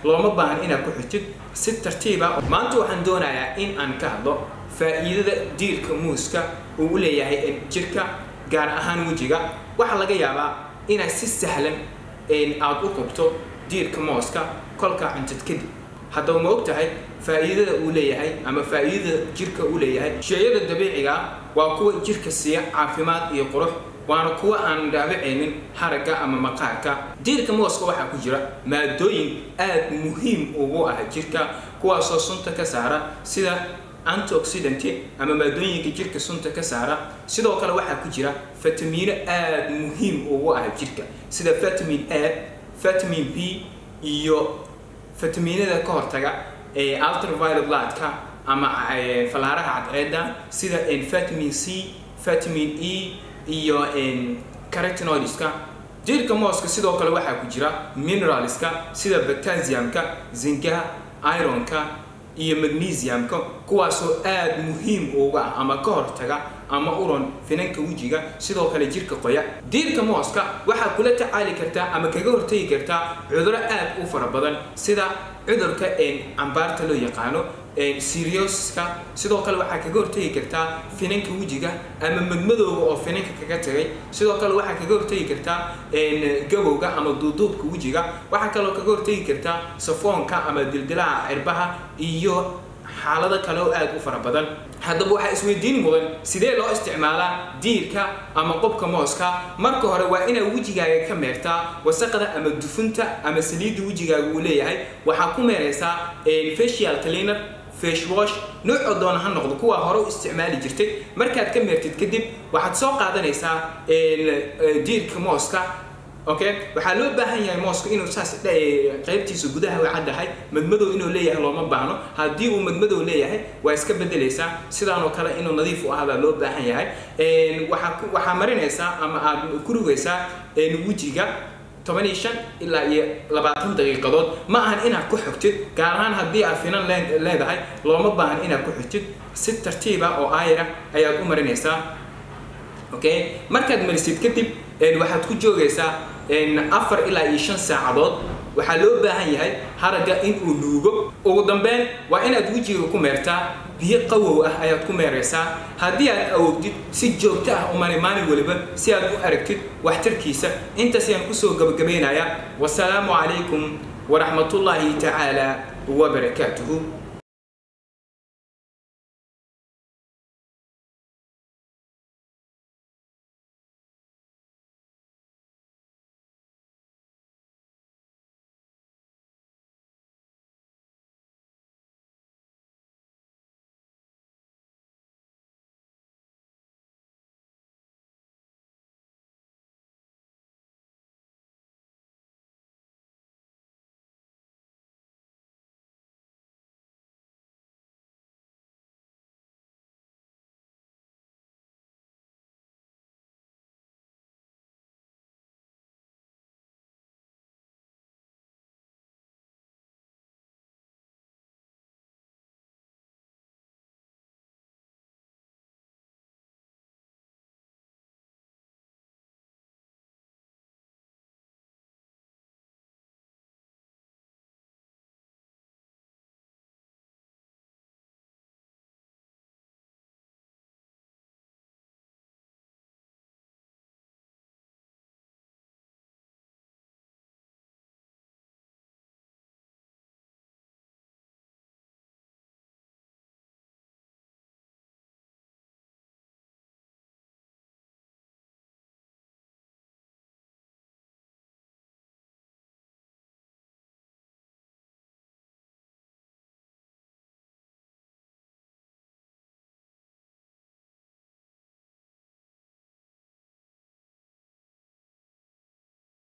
looma baahan inaad ku xirtid si tartiiba maanta waxaan doonayaa in aan ka hadlo faa'iidada diirka muuska uu u leeyahay jirka gaar ahaan wejiga waxaa laga yaabaa inaad si sahlan aad u qabto diirka mooska kolkaa cuntid kadib haddaba ma og tahay faa'iidada uu leeyahay ama faa'iidada jirka uu leeyahay sheeyada dabiiciga waa kuwa jirka siiya caafimaad iyo qurux waana kuwa aan dhaabacaynin haragga ama maqaarka diirka mooska waxaa ku jira maadooyin aad muhiim ugu ah jirka kuwaasoo sunta ka saara sida antioxidant ama maadooyinka jirka sunta ka saara sidoo kale waxaa ku jira fatamiino aad muhiim ugu ah jirka sida vitamin a vitamin b iyo fatamiinada ka hortaga ee ultraviolet lightka ama falaaraha cadceeda sida vitamin c vitamin e iyo carotenoidska jirka mooska sidoo kale waxaa ku jira mineralska sida potassiumka zingaha ironka iyo magnesiumka kuwaasoo aad muhiim uga ah ama ka hortaga ama uron finanka wejiga sidoo kale jirka qoya diirka mooska waxaa kula tacaali kartaa ama kaga hortagi kartaa cuduro aad u fara badan sida cudurka cambaarta loo yaqaano serioska sidoo kale waxaa kaga hortagi kartaa finanka wejiga ama madmadooga oo finanka kaga tagay sidoo kale waxaa kaga hortagi kartaa gabowga ama duuduubka wejiga waxaa kaloo kaga hortagi kartaa safoonka ama dildilaha cirbaha iyo xaalado kale oo aad u fara badan haddaba waxaa isweydiin mudan sidee loo isticmaalaa diirka ama qobka mooska marka hore waa inaad wejigaaga ka meertaa wasaqda ama dufunta ama saliidda wejigaaga uu leeyahay waxaa ku meeraysaa facial cleaner fashwash noocoo doona ha noqdo kuwaa hore u isticmaali jirtay markaad ka meertid kadib waxaad soo qaadanaysaa diirka mooska okay waxaa loo baahan yahay mooska inuu saas qaybtiisa gudaha way caddahay madmadow inuu leeyahay looma baahno haddii uu madmadow leeyahay waa iska bedelaysaa sidaanoo kale inuu nadiif u ahbaa loo baahan yahay waxaa marinaysaa ama aad ku rugaysaa wejiga toban iyo shan ilaa iyo labaatan daqiiqadood ma ahan inaad ku xogtid gaar ahaan haddii aad finan leedahay looma baahan inaad ku xogtid si tartiiba oo aayara ayaad u marinaysaa okay markaad marisid kadib waxaad ku joogaysaa afar ilaa iyo shan saacadood waxaa loo baahan yahay haragga in uu nuugo ugu dambeyn waa inaad wejiga ku meertaa biyo qawow ah ayaad ku meeraysaa haddii aad awoogtid si joogto ah umani maalin waliba si aad u aragtid waxtarkiisa intaas ayaan kusoo gabagabaynayaa wasalaamu calaykum waraxmatullaahi tacaala wabarakaatuhu